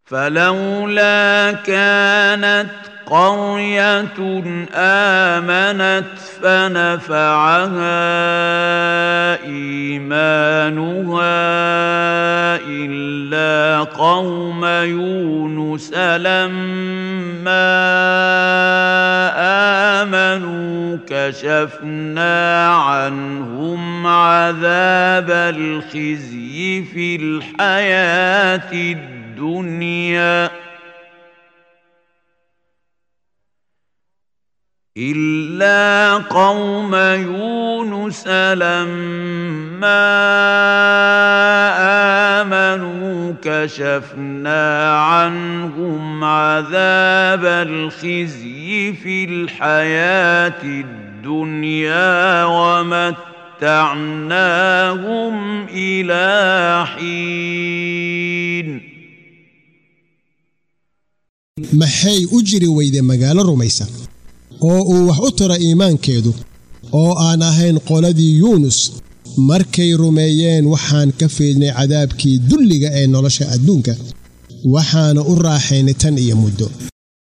فلولا كانت قرية آمنت فنفعها إيمانها إلا قوم يونس لما آمنوا كشفنا عنهم عذاب الخزي في الحياة الدنيا إلا قوم يونس لما آمنوا كشفنا عنهم عذاب الخزي في الحياة الدنيا ومتعناهم إلى حين maxay u jiri weyde magaalo rumaysa oo uu wax u tira iimaankeedu oo aan ahayn qoladii yuunus markay rumeeyeen waxaan ka fiidnay cadaabkii dulliga ee nolosha adduunka waxaana u raaxaynay tan iyo muddo